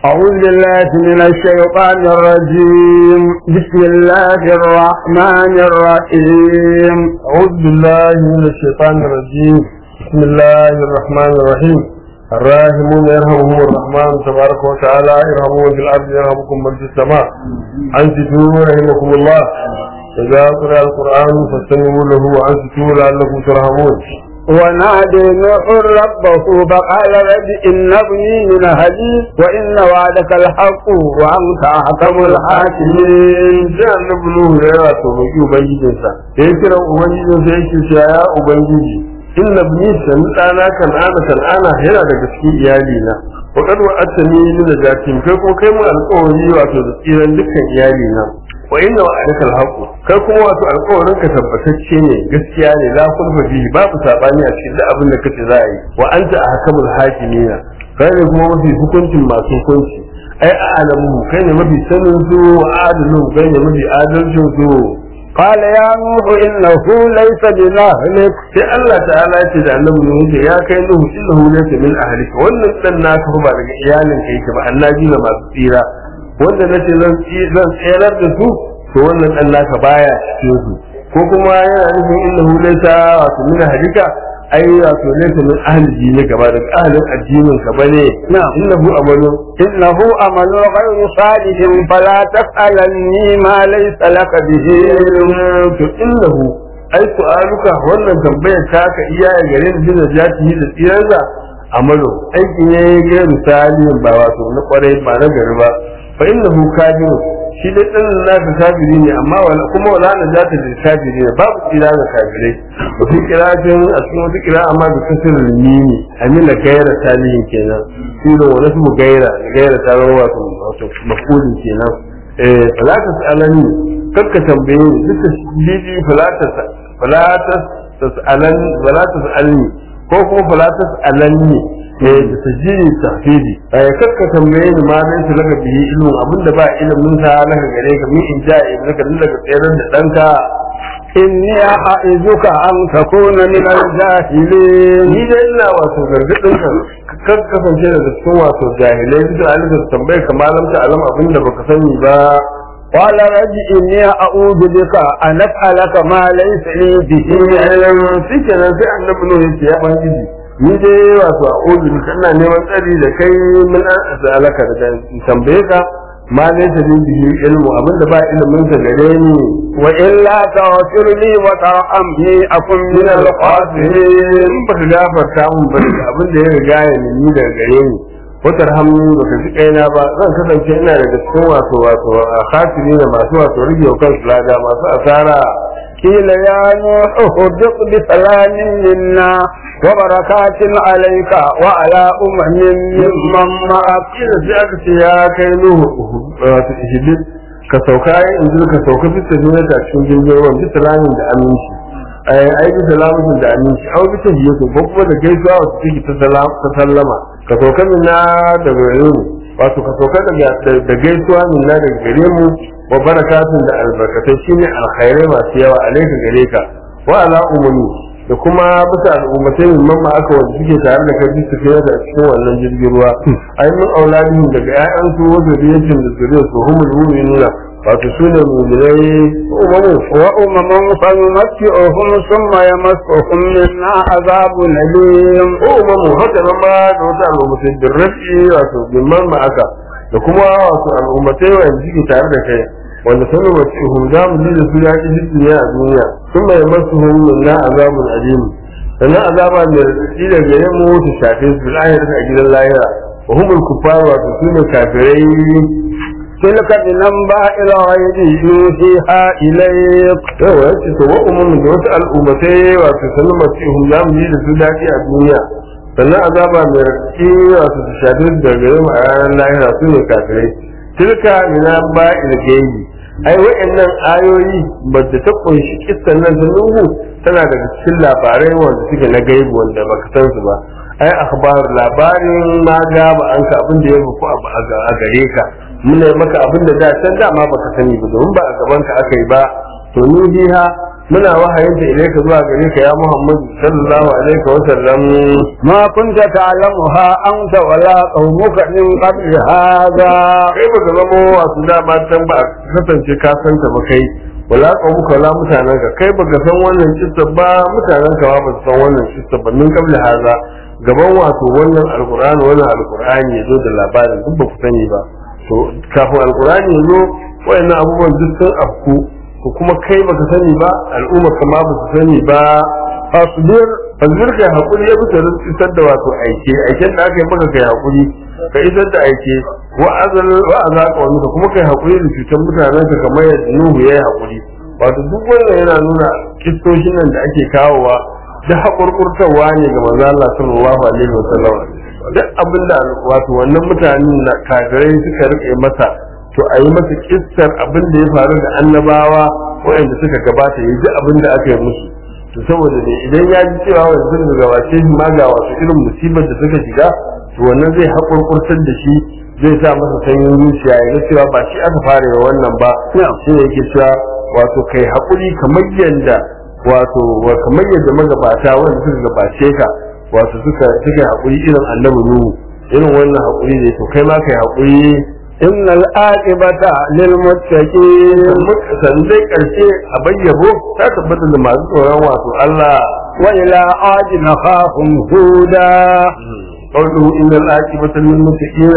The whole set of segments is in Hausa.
أعوذ بالله من الشيطان الرجيم بسم الله الرحمن الرحيم أعوذ بالله من الشيطان الرجيم بسم الله الرحمن الرحيم الراحمون يرحمهم الرحمن تبارك وتعالى ارحموا في الأرض يرحمكم من في السماء أنصتوا رحمكم الله إذا قرأ القرآن فاستمعوا له وأنصتوا لعلكم ترحمون ونادي نوح ربه فقال رب إن ابني من أهلي وإن وعدك الحق وأنت أحكم الحاكمين sai annabi Nuhu ya yawa to roƙi ubangijinsa da ya kira ubangijinsa yake cewa ya ubangiji inna ibni sami ɗana kan'ana kan'ana yana daga cikin iyali na wa qad wa'adtani min najatin kai ko kai mun alƙawari wato da tsiran dukkan iyali na wa inna wa'adaka alhaq kai kuma wato alƙawarin ka tabbatacce ne gaskiya ne la kulfa bihi babu sabani a cikin duk abin da kace za a yi wa anta ahkamul hakimina kai ne kuma mafi hukuncin masu hukunci ai a'lamu kai ne mafi sanin su wa adalu kai ne mafi adalcin su قال يا نوح إنه ليس بأهلك sai Allah ta'ala ya ce da annabi Nuhu ce ya kai Nuhu innahu laysa min ahlika wannan dan naka fa ba daga iyalin ka yake ba annabi ne masu tsira wanda nace zan zan tsirar da su to wannan dan naka baya cikin su ko kuma yana nufin innahu laysa wato min ahlika ai wato laysa min ahli dini gaba daga ahlin addinin ka bane نعم innahu amalu إنه أمل غير صالح فلا تسألني ما ليس لك به to innahu ai su'aluka wannan tambayar ta ka iya ya gare ni da jati da tsiransa amalo aiki ne ga misali ba wato na kwarai ba na gari ba fa innahu kafiru shi dai dan naka kafiri ne amma wala kuma wala na jata da kafiri ne babu tsira ga kafirai ba fi kiratin a cikin wata kira amma da kasir mimi amina gaira salihin kenan shi da wani su gaira gaira ta zama wato wato mafulin kenan eh fala ta sa'alani kakka tambaye ni duka bibi fala ta fala ta tas'alan fala ta sa'alni ko kuma fala ta sa'alanni eh da tajiri tafidi eh kakka tambaye ni ma dai su laka bihi ilmin abinda ba ilimin sa laka gare ka min in ja ibnaka daga tsayar da danka إني أعظك أن تكون من الجاهلين ni dai ina wato gargadin ka kar kasance daga cikin wato jahilai bisa alisa tambaye ka malam ta alam abinda baka sani ba قال رب إني أعوذ بك أن أسألك ما ليس لي به علم shi kenan sai annabi nuhu yace ya bangiji ni dai wato a uzu kana neman tsari da kai min an asalaka da tambaye ka ma ne ta bi bihi ilmu abinda ba ilimin sa gare ni وإلا تغفر لي وترحمني أكن من الخاسرين in ba ka gafarta mun ba da abin da ya riga ya nemi daga gare ni wata rahamu ba ka ji kaina ba zan kasance ina daga cikin wato wato a khasiri da masu wato rige wa kansu lada masu asara قيل يا نوح اهبط بسلام منا وبركات عليك وعلى أمم ممن معك kila sai aka ce ya kai nuhu wato ihibit ka sauka ai in ka sauka bisa ne ta cikin jirgin ruwan bisa lamin da aminci ai ai bisa lamin da aminci au bisa hiyatu ko kuma da gaisuwa wato take ta salam- ta sallama ka sauka min na daga gare mu wato ka sauka daga da gaisuwa min na daga gare mu wa barakatun da albarkatai shine alkhairai masu yawa alaika gare ka wa ala umumi da kuma bisa al'ummatai min mamma aka wanda suke tare da kai su fiye da cikin wannan jirgin ruwa ai min auladihim daga ƴaƴan su wa zuriyyatin da zuriyar su humul mu'minuna wato su ne mu'minai umamu وأمم فنمتعهم ثم يمسهم منا عذاب أليم umamu haka nan ma da wata al'ummatai bin rafi wato bin mamma aka da kuma wato al'ummatai wanda suke tare da kai wanda sanu masihum za mu ji da su yaƙi duniya a duniya sun mai masu hun na azabun alim sannan azaba mai raɗaɗi da gare mu ta shafe su lahira a gidan lahira wa humul kuffar wato su ne kafirai تلك من أنباء الغيب يوحيها إليك yawa yace to wa umumin da wasu al'ummatai wato sanu masihum za mu ji da su daɗi a duniya sannan azaba mai raɗaɗi wato su shafe su da gare mu a ranar lahira su ne kafirai tilka ina ba ilgaibi ai wa'annan ayoyi ba da ta kunshi kissan nan ta nuhu tana daga cikin labarai wanda suke na gaibu wanda baka san su ba ai akhbar labarin ma ga ba an ka abin da ya fuku a gare ka muna yi maka abin da da can dama baka sani ba domin ba a gaban ka aka yi ba to ni biha muna wahayin ta ilaika zuwa gare ka ya Muhammad sallallahu alaihi wa sallam ما كنت تعلمها أنت ولا قومك من قبل هذا kai baka zama wasu dama can ba kasance ka san ta ba kai wala qaumuka wala mutanen ka kai baka san wannan kissa ba mutanen ka ba su san wannan kissa ba min qabli haza gaban wato wannan alqur'ani wannan alqur'ani yazo da labarin duk ba ku sani ba to kafin alqur'ani yazo wayannan abubuwan duk sun afku to kuma kai baka sani ba al'umma kama ba su sani ba fasbir fasbir kai hakuri ya bisa isar da wato aike aiken da aka yi maka kai hakuri ka isar da aike wa azal wa azaka wani ka kuma kai hakuri da cutar mutanen ka kamar yadda Nuhu ya yi hakuri wato duk wannan yana nuna kistoshin nan da ake kawowa da hakurkurtarwa ne ga manzo Allah sallallahu alaihi wasallam duk abinda wato wannan mutanen na kafirai suka rike masa to a yi masa kissar abin da ya faru da annabawa waɗanda suka gabata ya ji abin da aka yi musu to saboda ne idan ya ji cewa wanda suka gabace shi ma ga wasu irin musibar da suka shiga to wannan zai haƙurƙurtar da shi zai sa masa sanyin zuciya ya ga cewa ba shi aka fara yi wannan ba shi ne yake cewa wato kai haƙuri kamar yadda wato kamar yadda magabata wanda suka gabace ka wato suka suka haƙuri irin annabi nuhu irin wannan haƙuri ne to kai ma kai haƙuri إن العاقبة للمتقين sannan dai ƙarshe a bayyabo ta tabbata da masu tsoron wato Allah وإلى عاد نخاهم هودا قوله إن العاقبة للمتقين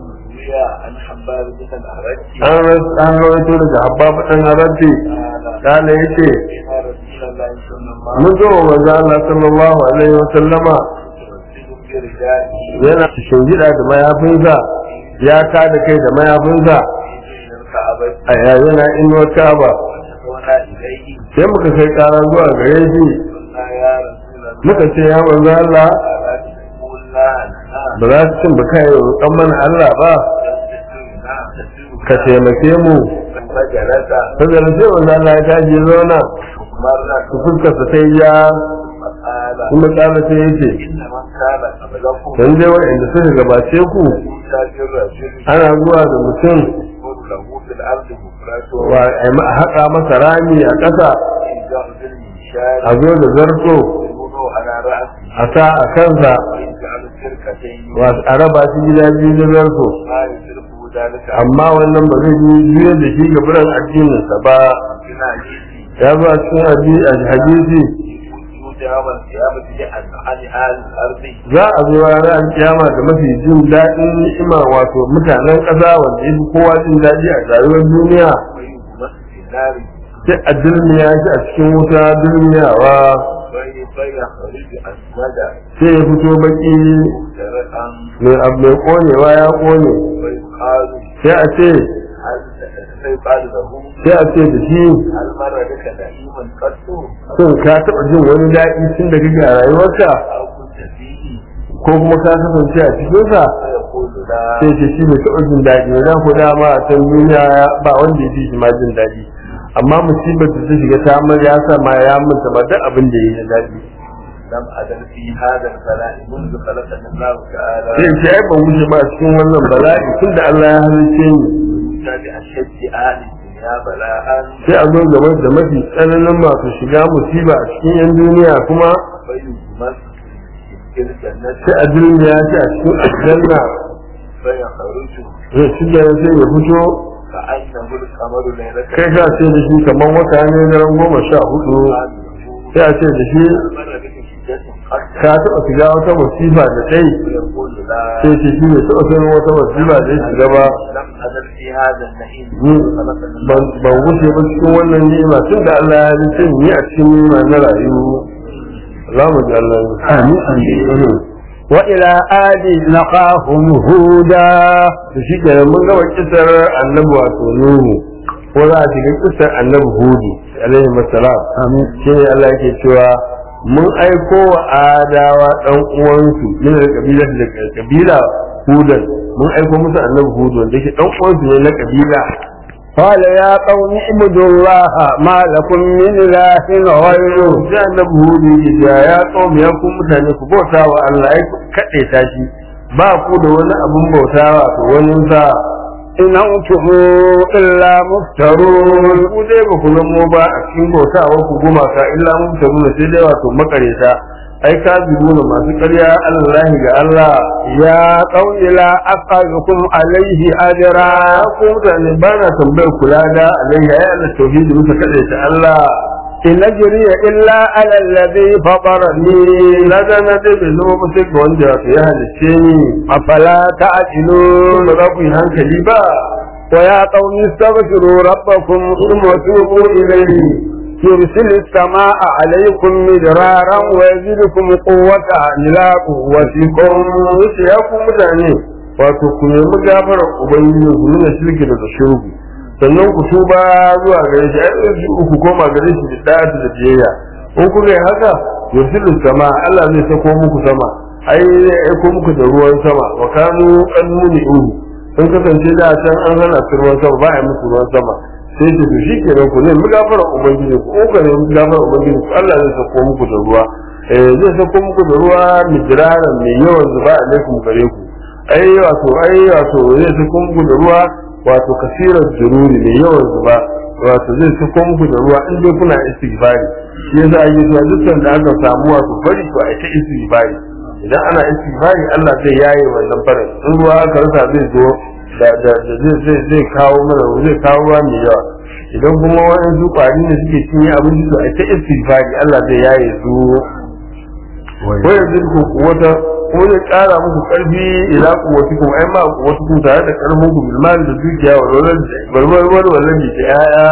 عن حباب بن الأرج an ras- an rawaito daga habbabu ɗan arabi kana yace قال رسول الله صلى الله mun zo wa manzo Allah sallallahu alaihi wa sallama عليه وسلم برجاله yana cikin gida da mayafinsa ya ka da kai da mayafinsa من الكعبة a yayin inuwar Ka'aba وشكونا إليه sai muka kai ƙara zuwa gare shi قلنا يا رسول الله muka ce ya manzo Allah ألا تقول لا لنا ba za su cin ba kai roƙon mana Allah ba ka taimake mu فجلس saboda sai manzo Allah ya tashi zauna مرة su fuskarsa sai ya فقال kuma tsara sai yace إن من كان قبلكم dan dai wanda suka gabace ku يؤتى بالرجل ana zuwa da mutum يقول له في الأرض مفرده wa a ma- a haƙa masa rami a ƙasa يرجع بالمنشار a zo da zarto يوضع على رأسه a sa a kansa ويجعل الشركتين wa a raba shi gida biyu da zarto ما يصرفه ذلك amma wannan ba zai yi juya da shi ga biran addininsa ba في الحديث ya zo a cikin hadisi a hadisi وجود يوم القيامة عن عن أهل الأرض za a zo ranar kiyama da mafi jin daɗin ni'ima wato mutanen ƙasa wanda ya fi kowa jin daɗi a rayuwar duniya ويغمس في النار sai a dulmiya shi a cikin wuta dulmiyawa في فيخرج أسودا sai ya fito baki سرقا mai abu mai konewa ya kone ويقال sai a ce هل فيقال له sai a ce da shi هل مر بك نعيما قط shin ka taɓa jin wani daɗi tun da kake a rayuwarka أو كنت فيه ko kuma ka kasance a cikinsa فيقول لا sai ce shi bai taɓa jin daɗi ba dan ko dama a can duniya ba wanda ya fi shi ma jin daɗi amma musibar da ta shiga ta mar ya sa ma ya manta ba duk abin da ya yi daɗi لم أزل في هذا البلاء منذ خلقني الله تعالى sai ce ai ban wuce ba a cikin wannan bala'i tun da Allah ya halice ni بأشد أهل الدنيا بلاء sai a zo gaba da mafi tsananin masu shiga musiba a cikin yan duniya kuma فيغمس في الجنة sai a duniya shi a cikin aljanna فيخرج zai shiga sai ya fito كأنه القمر ليلة kai ka ce da shi kamar wata ne daren goma sha hudu sai a ce da shi مر بك شدة قد ka taɓa shiga wata musiba da kai يقول لا sai ce shi ne taɓa sanin wata musiba da ya shiga ba لم أزل في هذا النعيم ni منذ خلقني ban الله ban wuce ba cikin wannan ni'ima tun da Allah ya halice ni a cikin ni'ima na rayu za mu ji Allah amin وإلى عاد نخاهم هودا to shi kenan mun gama kisar annabi wato nuhu ko za a shiga kisar annabi hudu alaihi masalam آمين shi ne Allah yake cewa mun aiko wa adawa dan uwansu min kabila da kabila hudan mun aiko musu annabi hudu wanda yake dan uwansu ne na kabila قال يا قوم اعبدوا الله ما لكم من إله غيره sai annabi hudu yake cewa ya kawo ya ku mutane ku bauta wa Allah ya kaɗe ta shi ba ku da wani abun bauta wato wani sa إن أنتم إلا مفترون ku dai ba ku zamo ba a cikin bautawa ku gumaka illa mun tabu sai dai wato makareta ai ka na masu ƙarya Allah ga Allah يا قوم لا أسألكم عليه أجرا ya ku mutane ba na tambayar kula da alayya ya Allah tauhidi muka kaɗai ta Allah إن أجري إلا على الذي فطرني na da na dai bai zama ba sai ga wanda wato ya halicce ni أفلا Shin تعقلون ba za ku yi hankali ba ويا قوم استغفروا ربكم ثم توبوا إليه يرسل السماء عليكم مدرارا ويزيدكم قوة إلى قوتكم wuce ya ku mutane wato ku nemi gafarar ubangiji ku nuna shirki daga shirku sannan ku tuba zuwa gare shi ai yanzu ku koma gare shi da da'atu da biyayya in kuka yi haka yursilu sama Allah zai sako muku sama ai zai aiko muku da ruwan sama wa kanu qannuni uhu sun kasance da can an hana su ruwan sama ba a yi musu ruwan sama sai ce to shikenan ku nemi gafarar ubangiji ku ka nemi gafarar ubangiji ku Allah zai sako muku da ruwa eh zai sako muku da ruwa mijiraran mai yawan zuba alaikum gare ku ai wato ai wato zai sako muku da ruwa wato kasirar jururi mai yawan zuba wato zai sako muku da ruwa in dai kuna istighfari shi yasa ake cewa dukkan da aka samu wato fari to ai ta istighfari idan ana istighfari Allah zai yaye wannan farin in ruwa aka rasa zai zo da da da zai zai zai kawo mana zai kawo ruwa mai yawa idan kuma wani su kwari ne suke cinye abinci to ai ta istighfari Allah zai yaye su ko yanzu ku kuwata ko zai kara muku karfi ila kuwatikum ai ma kuwatikum tare da karfin ku bil mal da dukiya wa walad barbar walad da yaya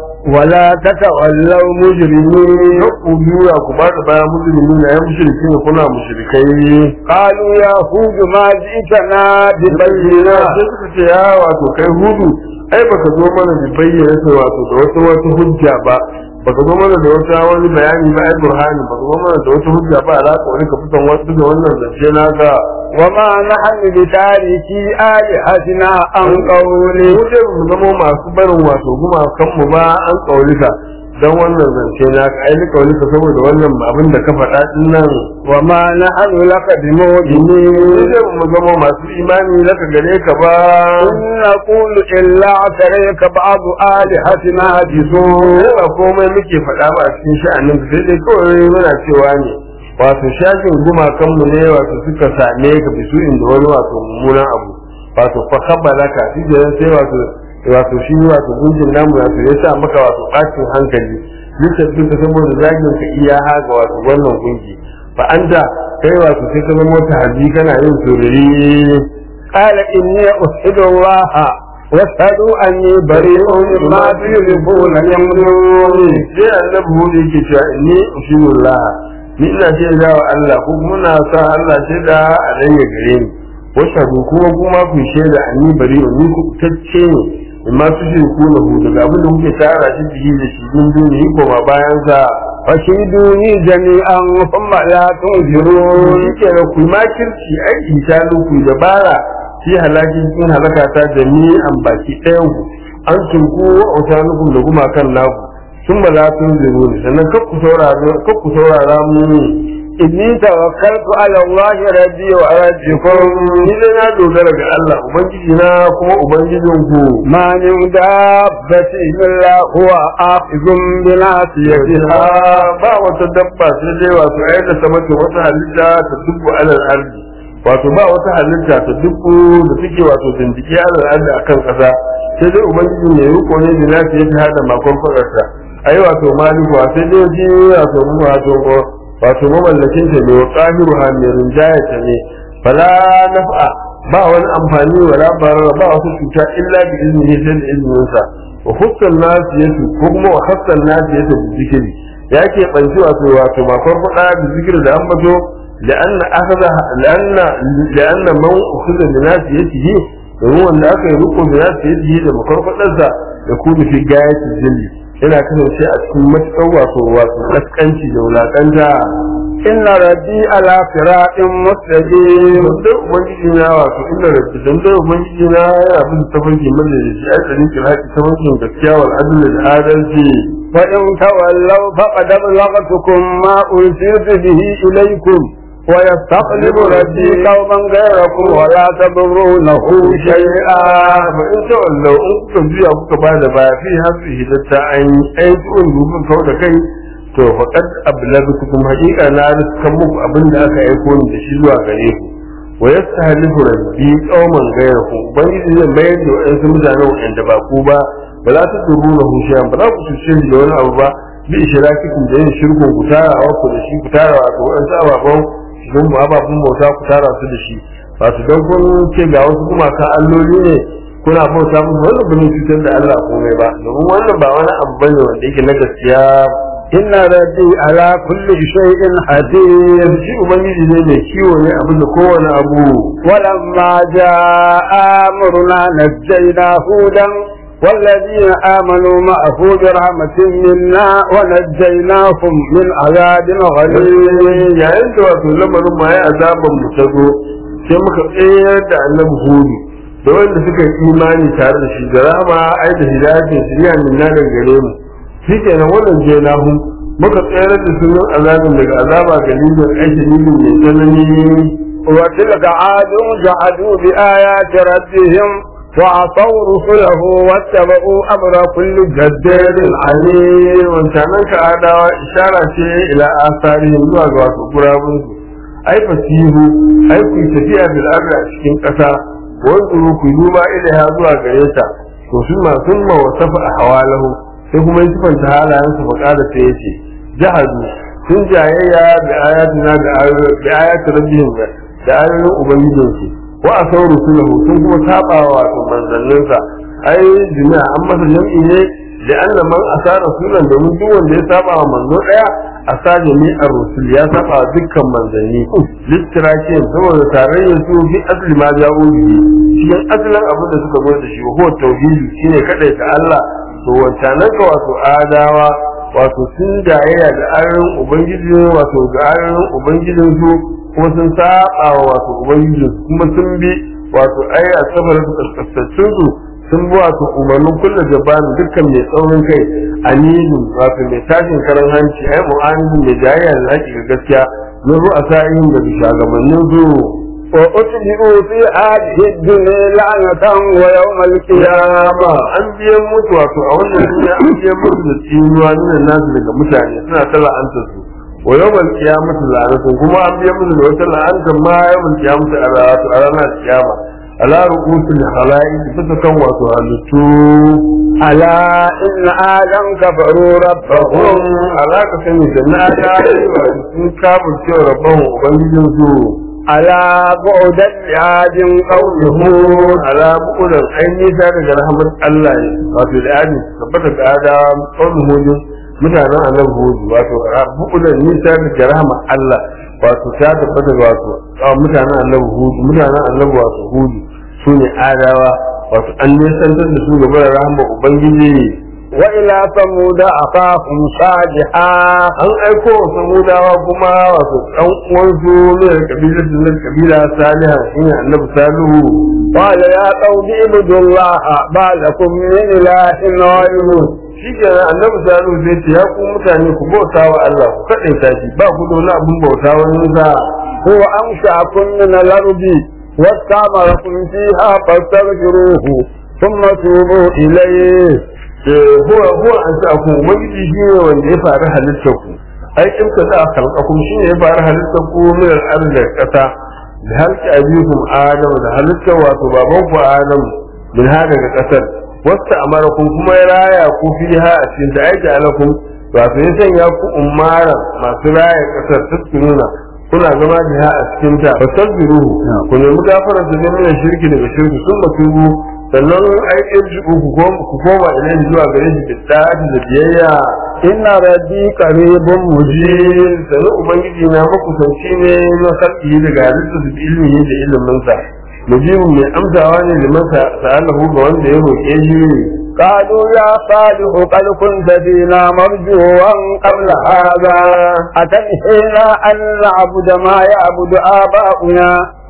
ولا تتولوا مجرمين ku biya ku ba da baya musulmi na yan mushriki ne kuna mushrikai قالوا يا هود ما جئتنا bayyana ببينة sai suka ce ya wato kai hudu ai baka zo mana da bayyana sai wato da wata wata hujja ba baka zo mana da wata wani bayani ba ai burhani baka zo mana da wata hujja ba alaka wani ka fitan wasu da wannan zance naka وما نحن بتاركي آلهتنا عن قولك mu dai mu zama masu barin wato gumakan mu ba an kaulika dan wannan zance naka ai ni kaulika saboda wannan abin da ka faɗa din nan وما نحن لك mu بمؤمنين dai mu zama masu imani laka gare ka ba إن نقول إلا اعتريك بعض آلهتنا بسوء sai ba komai muke faɗa ba a cikin sha'anin sai dai kawai muna cewa ne wato shafin gumakan mu ne wato suka same ka bisu inda wani wato mummunan abu wato fa kabbala ka shi da sai wato wato shi wato gunjin namu wato ya sa maka wato bacin hankali duk da saboda zagin ka iya haga wato wannan gungi fa anta kai wato sai ka zama wata haji kana yin sururi قال إني أشهد الله واشهدوا أني بريء مما تشركون من دونه sai annabi hudu yake cewa ni ushurullah ni ina shaida wa Allah ko kuma na sa Allah shaida a rayya gare ni washadu kuma kuma ku shaida anni bari ni ku tacce ne amma su shi ku na hudu daga abin da kuke tara shi jiki da shi din duniya ko ma bayan sa فشهدوني جميعا ثم لا تنذرون shi ke ku makirci ai insanu ku dabara shi halaki cikin halaka ta jami'an baki ɗayan ku an tunku wa autanukum da gumakan naku sun ba za su zuru ne sannan kakku saurara kakku saurara mu إني توكلت على الله ربي وربكم ni dai na dogara ga Allah ubangiji na kuma ubangijin ku ما من دابة إلا هو آخذ بناصيتها ba wata dabba sai dai wato ai da ta mace wata halitta ta dubbu alal ardi wato ba wata halitta ta dubbu da take wato dindike alal ardi akan kasa sai dai ubangiji ne riko ne da nasu yake hada makon fadarsa ai wato maliku sai dai ji wato mu wato wato mamallakin ta ne wa qahiru ha mai rinjaya ta ne fala naf'a ba wani amfani wala barara ba wasu cuta illa bi iznihi sai da izninsa wa hussan nasiyatu ko kuma wa hassan nasiyatu bi zikri ya ke banci wato wato ba farfada da zikri da ambato لأن أخذ لأن لأن من أخذ بناسيته domin wanda aka yi riko da nasu yadda yi da makarfadarsa da kuma fi gaya jilli yana kasance a cikin matuƙar wato wato kaskanci da wulaƙanta إن ربي على صراط مستقيم dan ubangiji na wato inda rabbi dan dan ubangiji na yana bin tafarki madalici a tsarin kiraki tafarkin gaskiya wal adl da adalci وإن تولوا فقد أبلغتكم ما أرسلت به إليكم ويستقلب ربي قوما غيركم ولا تضرونه شيئا fa in ta wallau in kuka juya kuka ba da baya fi hasu hidatta an yi aiki in dubin kau da kai to faqad ablagtukum haqiqa na riskan muku abin da aka aiko ni da shi zuwa gare ku wa yastahlifu rabbi qauman ghayrakum ubangiji zai mayar da wayansu mutanen wanda ba ku ba ba za ta turu na hushiyan ba za ku cuce shi da wani abu ba bi ishrakikum da yin shirkun ku tarawa ku da shi ku tarawa ga wayansu ababen don mu ababen bauta ku tara su da shi ba su don kun ce ga wasu gumakan alloli ne kuna bauta musu wannan ba ne cutar da Allah komai ba domin wannan ba wani abu bane wanda yake na gaskiya إن ربي على كل شيء حدير shi ubangiji ne mai kiwo ne abin da kowane abu ولما جاء أمرنا نجينا هودا والذين آمنوا معه برحمة منا ونجيناهم من عذاب غليظ yayin da wato lamarin ma ya azaban mu ta zo sai muka tsayar da annabi hudu da wanda suka yi imani tare da shi da rama ai da hidayatin shirya min na daga gare mu shi kenan wannan je na hu muka tsayar da sunan azabin daga azaba galibin aiki nilin mai tsanani وتلك عاد جحدوا بآيات ربهم وعصوا رسله واتبعوا أمر كل جبار عنيد wancanan ka adawa ishara ce ila asarihim zuwa ga wasu gurabun su ai fasihu ai ku yi tafiya bil ardi a cikin ƙasa wanzuru ku yi duba ilaiha zuwa gare ta to sun ma sun ma wasafa a hawalahu sai kuma yi sifanta halayen su faƙada sai yace jahadu sun jayayya da ayatina da ayatu rabbihim da ayoyin ubangijinsu wa asau rusulahu sun kuma saba wa wato manzanninsa ai jami'a an masa jam'i ne da anna man asa rasulan domin duk wanda ya saba wa manzo daya asa jami'ar rusul ya saba wa dukkan manzanni littirakin saboda tarayyar su fi asli ma ja'u bihi cikin asalin abin da suka zo da shi ko tauhidi shine kadai ta Allah to wancanan ka wato adawa wato sun jayayya da ayoyin ubangiji wato ga ayoyin ubangijin su kuma sun saba wa wato ubangiji kuma sun bi wato ai a sabar su kaskasaccin su sun bi wato umarnin kulla jabanin dukkan mai tsaurin kai anilin wato mai tashin karan hanci ai mu'anidin mai jayayya da haƙi ga gaskiya min ru'a sa'in da shugabannin su وأتبعوا في هذه الدنيا لعنة ويوم القيامة an biyan mutu wato a wannan duniya an biyan mutu da tsinuwa nuna nasu daga mutane suna ta la'anta su wa yawmal qiyamati la'anatu kuma an biyan mutu da wata la'anta ma yawmal qiyamati a wato a ranar kiyama ala ru'usul khalaiq bisa kan wato halittu ألا إن آدم كفروا ربهم rahum ala ka sani da na ga sun kafin cewa rabban ubangijin su ألا بعدا لعاد قوم هود ala bukudan ai nisa daga rahmat Allah ne wato da adi tabbata ga ada kawai hujin mutanen annabi hudu wato bukudan nisa daga rahmat Allah wato ta tabbata ga wato mutanen annabi hudu mutanen annabi wato hudu su ne adawa wato an nisantar da su gaba da rahmat ubangiji وإلى ثمود أخاهم صالحا an aiko wa samudawa kuma wato ɗan uwansu ne da kabilar da kabila saliha shine annabi salihu قال يا قوم اعبدوا الله ما لكم من إله غيره shi ke annabi salihu zai ce ya ku mutane ku bauta wa Allah ku kaɗaita shi ba ku da wani abin bauta wani sa هو أنشأكم من الأرض واستعمركم فيها فاستغفروه ثم توبوا إليه Eh, huwa huwa an sa ku ubangiji shi ne wanda ya fara halittar ku ai in ka za a kalkakum shi ne ya fara halittar ku min al-ardi da ƙasa da halki abikum adam da halittar wato baban ku adam min ha daga ƙasar wasta amarakum kuma ya raya ku fiha a cikin da aiki alakum wato ya sanya ku umara masu raya ƙasar tattununa kuna zama jiha a cikin ta fasabiruhu ku nemi gafarar da min shirki daga shirki sun matubu sannan ai irji ku koma ku koma ilai zuwa gare shi da tsari da biyayya إن ربي قريب مجيب jin sannan ubangiji na makusanci ne na sarki daga halittar da ilimi da ilimin sa mujibin mai amsawa ne da masa sa'alahu ga wanda ya roƙe shi قالوا يا صالح قد كنت فينا مرجوا قبل هذا أتنهينا أن نعبد ما يعبد آباؤنا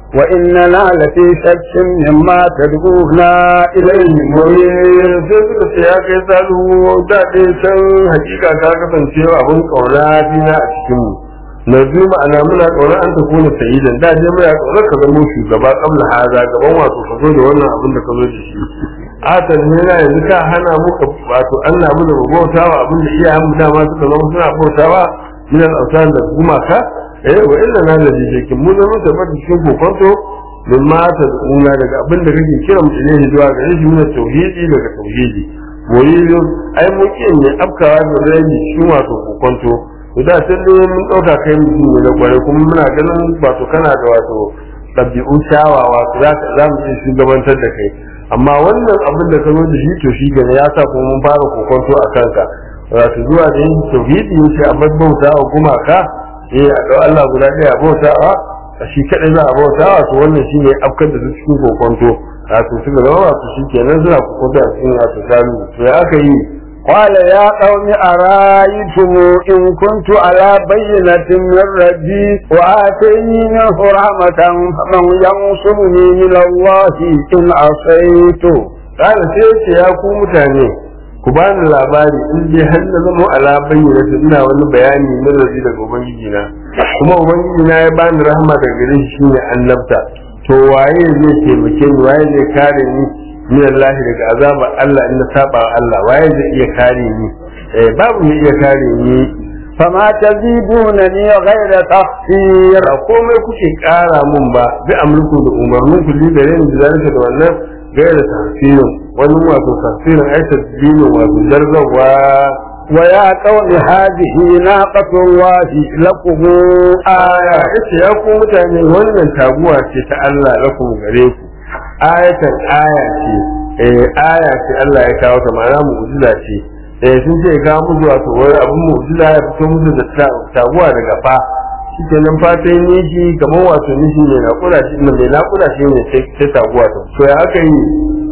وإننا لفي شك مما تدعونا إليه مريب sai suka ce ya kai salihu da ɗaya can hakika ka kasance abin kauna dina a cikin mu na biyu ma'ana muna tsoron an tafi na sayidan da je muna tsoron ka zama shugaba kabla haza gaban wato ka zo da wannan abin da ka zo da shi atal ne na yanzu ka hana mu ka wato Allah mu da mu bautawa abin da iyayen mu dama suka zama suna bautawa min al-awsan da gumaka eh wa illa na da jikin mu zama tabbata cikin kokonto min ma ta una daga abin da kake kira mu ne zuwa ga shi min tauhidi daga tauhidi moyilu ai mu kiyan ne afkawa da rabi cikin wato kokonto to da sai dai mun dauka kai mutum ne da kwarai kuma muna ganin wato kana da wato ɗabi'u kyawawa za za mu iya shugabantar da kai amma wannan abin da ka zo da shi to shi gane ya sa kuma mun fara kokonto a kanka wato zuwa da yin tauhidi yace a bar bauta wa gumaka eh a dau Allah guda ɗaya a bauta wa a shi kadai za a bauta wa to wannan shine afkar da su cikin kokonto wato su ga wato shi kenan suna kokonto a cikin wato salu to ya aka yi قال يا قوم أرأيتم إن كنت على بينة من ربي وآتيني منه رحمة فمن ينصرني من الله إن عصيت قال سيدي يا ku mutane ku bani labari in dai har na zama ala bayyana ina wani bayani na razi daga ubangiji na kuma ubangiji na ya bani rahama daga gare shi shine annabta to waye zai taimake ni waye zai kare ni min Allah daga azabar Allah in na saba wa Allah waye zai iya kare ni eh babu ne iya kare ni فما تزيدونني غير تخسير ba komai kuke kara mun ba bi amurku da umarnin ku da yin da zalika da wannan gaira tafsirin wani wato tafsirin ai tafsirin wato zarzawa ويا قوم هذه ناقة الله لكم aya yace ya ku mutane wannan taguwa ce ta Allah lakum gare ku ayatan aya ce eh aya ce Allah ya kawo ta ma'ana mu'jiza ce eh sun ce ga mu zuwa to wani abun mu'jiza ya fito musu da taguwa daga fa shike nan fatan nishi kamar wato nishi ne na kula shi ne mai na kula shi ne sai taguwa ta to ya aka yi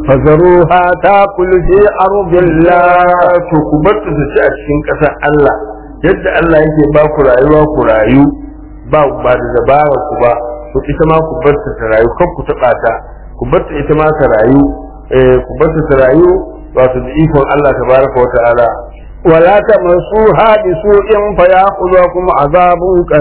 فذروها تاكل في أرض الله to ku bar ta su ci a cikin ƙasar Allah yadda Allah yake ba ku rayuwa ku rayu ba ba da dabara ku ba to ita ma ku bar ta ta rayu kan ku taɓa ta ku bar ta ita ma ta rayu eh ku bar ta ta rayu wato da ikon Allah tabaraka wa ta'ala ولا تمسوها بسوء فيأخذكم عذاب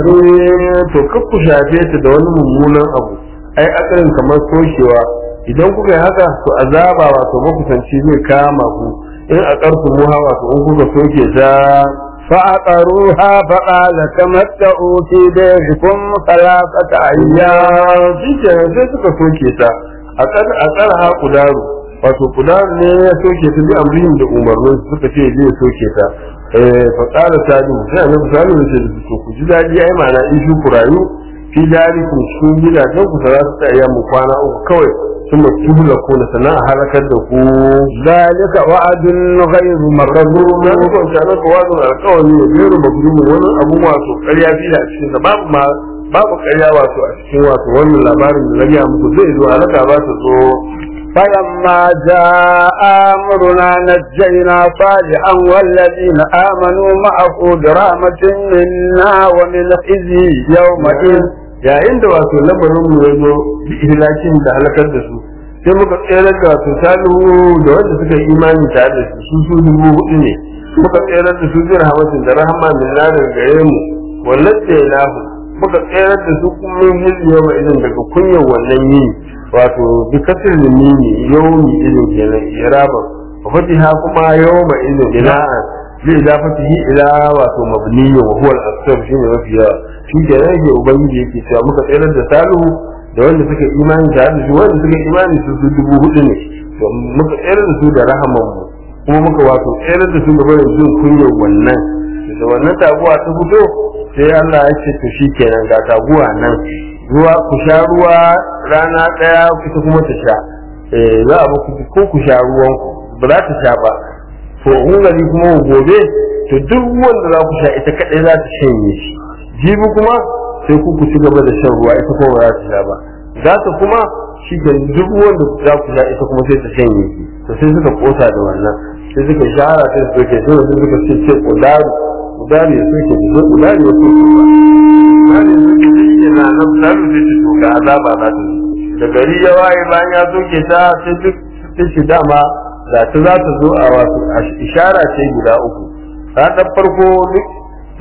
قريب to kar ku shafe ta da wani mummunan abu ai akarin kamar toshewa idan kuka yi haka to azaba wato makusanci zai kama ku in a ƙarfi muha wato in kuka soke ta فعقروها فقال تمتعوا في ديركم ثلاثة أيام shi kenan sai suka soke ta a tsara ha kudaru wato kudaru ne ya soke ta bi amrin da umarnin su suka ce zai soke ta eh fa qala sadu sai annabi sallallahu alaihi wasallam to ku ji dadi ai ma'ana in shi ku rayu fi darikum cikin gidajen ku za su tsaya mu kwana uku kawai sun tuhula ko na sana'a halakar da ku ذلك وعد غير makarru na مكذوب dukkan shanar da wazin alkawari ne gero makrumu wani abu wato ƙarya fi da cikin sa babu ma babu ƙarya wato a cikin wato wannan labarin da na gaya muku zai zo halaka ba ta zo فلما جاء أمرنا نجينا صالحا والذين آمنوا معه برحمة منا ومن خزي يومئذ yayin da wato lamarin mu ya zo bi ihlakin da halakar da su sai muka tsere da wato salihu da wanda suka yi imani tare da su su su dubu hudu ne muka tsere da su bi rahmatin da rahama min na daga gare mu wallace lahu muka tsere da su kuma yin yau idan daga kunyar wannan yi wato bi kasir limini yawmi idan kenan iraba wa fatiha kuma yawma idan ila'an zai idafatihi ila wato mabniyyu wa huwa al-asr shine mafi yawa shi ke rage ubangiji yake cewa muka tsayar da salihu da wanda suka imani da da shi wanda suka imani su su dubu hudu ne to muka tsayar da su da rahaman mu kuma muka wato tsayar da su gaba da jin kunyar wannan da wannan taguwa ta fito sai Allah ya ce to shi kenan ga taguwa nan ruwa ku sha ruwa rana daya ita kuma ta sha eh za a ba ku ko ku sha ruwan ku ba za ta sha ba to in gari kuma gobe to duk wanda za ku sha ita kadai za ta shanye shi jibi kuma sai ku ku ci gaba da shan ruwa ita kuma ba za ta sha ba za ta kuma shi ke duk wanda za ku sha ita kuma sai ta shanye shi to sai suka kosa da wannan sai suka shahara sai suka ke sai suka ce ce kudaru kudaru ya soke da kudaru ya soke ba kudaru ya soke da yana nan kudaru sai ta toka azaba za ta zo da gari ya waye bayan ya soke ta sai duk sai shi dama da ta za ta zo a wasu ishara ce guda uku ranar farko duk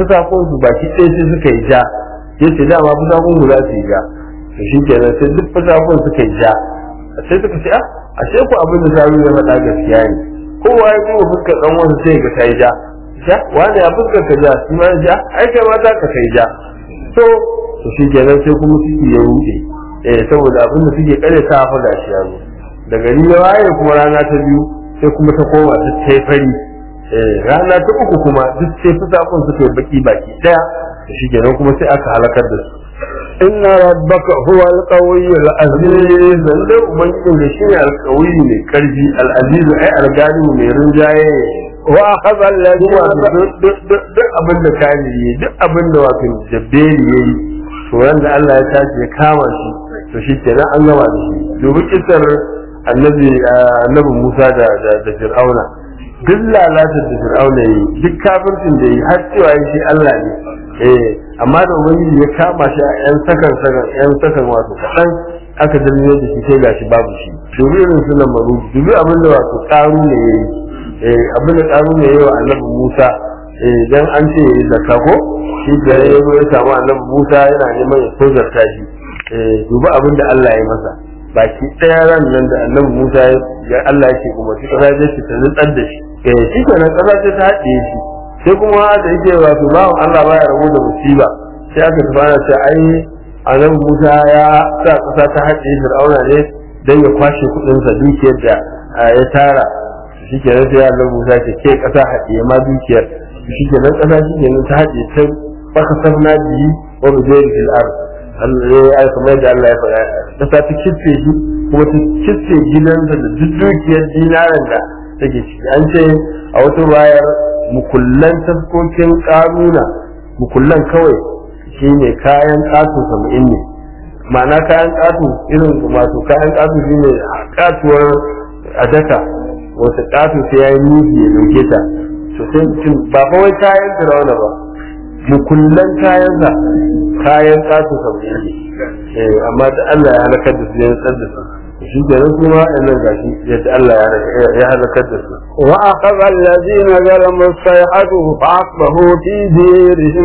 fusakun su baki ɗaya sai suka yi ja yace dama fusakun mu za su yi ja to shi kenan sai duk fusakun suka yi ja sai suka ce ah ashe ku abin da sabu ya faɗa gaskiya ne kowa ya kuma fuskar ɗan wasu sai ga ta yi ja ja wani ya fuskar ka ja shi ma ja ai kai ma za ka kai ja to to shi kenan sai kuma suke ya ruɗe eh saboda abin da suke kare ta fa gashi ya zo da gari ya waye kuma rana ta biyu sai kuma ta koma duk ta yi fari eh rana ta uku kuma duk sai fusakun suka yi baki baki daya to shi kenan kuma sai aka halakar da su إن ربك هو القوي العزيز aziz lalle ubangijin da shi ne alkawi mai karfi al'aziz ai algani mai rinjaye وأخذ الذين kuma duk abin da kani yi duk abin da wato jabbeli ya yi to wanda Allah ya tashi ya kama shi to shi kenan an gama da shi dubi kisar annabi annabi Musa da da Fir'auna duk lalatar da Fir'auna yi duk kafircin da yi har cewa shi Allah ne eh amma da ubangiji ya kama shi a yan sakan sakan yan sakan wato kaɗan aka dalilin da shi sai gashi babu shi dubi irin su lamaru dubi abin da wato ƙaru ne ya yi eh abin da ƙaru ne ya yi wa annabi Musa eh dan an ce ya yi zakka ko shi da ya zo ya samu annabi Musa yana neman ya tozarta shi eh dubi abin da Allah ya masa baki ɗaya ran nan da annabi Musa ya Allah ya ce kuma shi ƙasa zai ta nutsar da shi eh shi kenan ƙasa ce ta haɗe shi sai kuma da yake wato bawan Allah baya rabu da musiba sai aka tafi ana ce ai annabi Musa ya sa ƙasa ta haɗe Fir'auna ne dan ya kwashe kuɗinsa dukiyar da ya tara shi kenan sai annabi Musa ce ke ƙasa haɗe ma dukiyar shi kenan ƙasa shi kenan ta haɗe ta baka sabna biyi wa bijayri fil ard Allah ya kamar da Allah ya faɗa ƙasa ta kitse shi kuma ta kitse gidansa da duk dukiyar dinaran da take ciki an ce a wata wayar mukullan taskokin ƙaruna mukullan kawai shine kayan ƙato saba'in ne ma'ana kayan ƙato irin wato kayan ƙato shine ƙatuwar a daka wata ƙato sai ya yi nufi ya ɗauke ta to sai mutum ba fa wai kayan firauna ba mukullan kayansa kayan ƙato saba'in ne amma da Allah ya halakar da su ya nutsar da su shi ke nan kuma nan gashi yadda Allah ya halakar da su وأخذ الذين ظلموا الصيحة فأصبحوا في ديرهم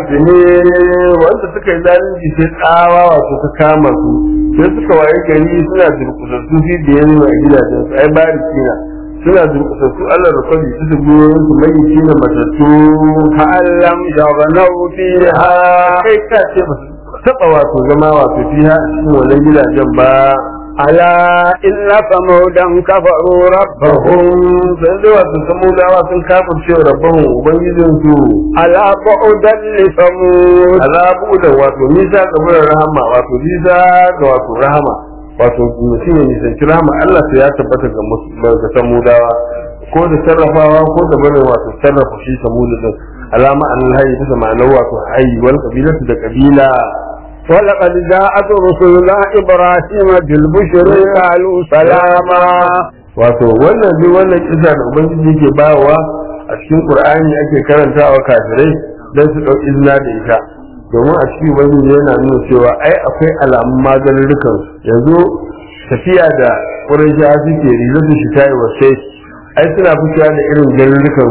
جاثمين wanda suka yi zalunci sai tsawa wato ta kama su sai suka waye gari suna durkusassu fi da yanzu a gidajen su ai bari kina suna durkusassu Allah da kwari su dubu su mai kina matattu كأن لم يغنوا فيها kai ka ce ba su taɓa wato zama wato fiha a cikin wannan gidajen ba ألا إن ثمودا كفروا ربهم Bahun sai da wato samudawa sun kafin cewa rabban ubangijin su ألا بعدا لثمود azabu da wato nisa ga murar rahama wato nisa ga wato rahama wato mutum ya nisanci rahama Allah sai ya tabbata ga mus- ga samudawa ko da sarrafawa ko da bane wato sarrafa shi samudu din alama an hayi bisa ma'anar wato hayi wal kabilatu da kabila ولقد جاءت رسلنا إبراهيم بالبشر قالوا سلاما wato wannan duk wannan kisa da ubangiji yake bawa a cikin qur'ani ake karantawa kafirai dan su dauki izina da ita domin a cikin ubangiji yana nuna cewa ai akwai alamun magarurrukan yanzu tafiya da qurayshawa suke rizar da shi tayi wasai ai suna fitowa da irin garurrukan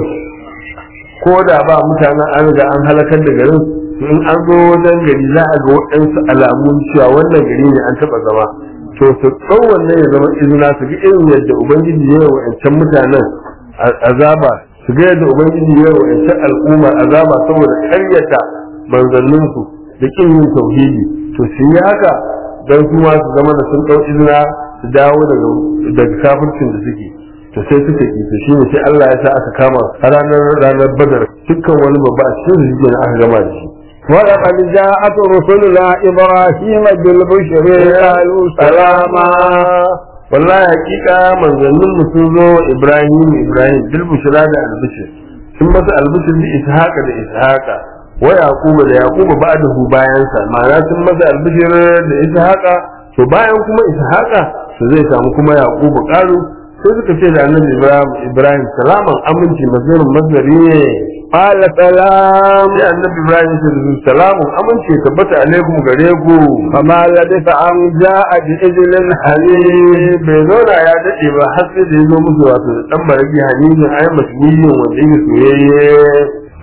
ko da ba mutanen an riga an halakar da garin in an zo wajen gari za a ga waɗansu alamun cewa wannan gari ne an taɓa zama to su ɗau wannan ya zama izina su ga irin yadda ubangiji ya yi wa'ancan mutanen azaba su ga yadda ubangiji ya yi wa'ancan al'umma azaba saboda karyata manzanninsu da kin yin tauhidi to su yi haka don su ma su zama da sun ɗau izina su dawo daga daga kafircin da suke to sai suka ki to shine sai Allah ya sa aka kama a ranar ranar badar dukkan wani babba a cikin su ne aka gama da shi ولقد جاءت رسلنا إبراهيم بالبشر قالوا سلاما wallahi hakika manzannin mu sun zo Ibrahim Ibrahim bil bushra da albishir sun masa albishir da ishaqa da ishaqa wa yaquba da yaquba ba'dahu bayan sa ma'ana sun masa albishir da ishaqa to bayan kuma ishaqa to zai samu kuma yaquba qalu sai suka ce da annabi Ibrahim Ibrahim salaman aminci mazarin mazari ne قال سلام sai annabi Ibrahim ya ce salamun aminci ya tabbata alaikum gare ku فما لبث أن جاء بإذن حليم bai zauna ya daɗe ba har sai da ya zo musu wato da ɗan maragi hanijin ai masmiyin wanda yake soyayye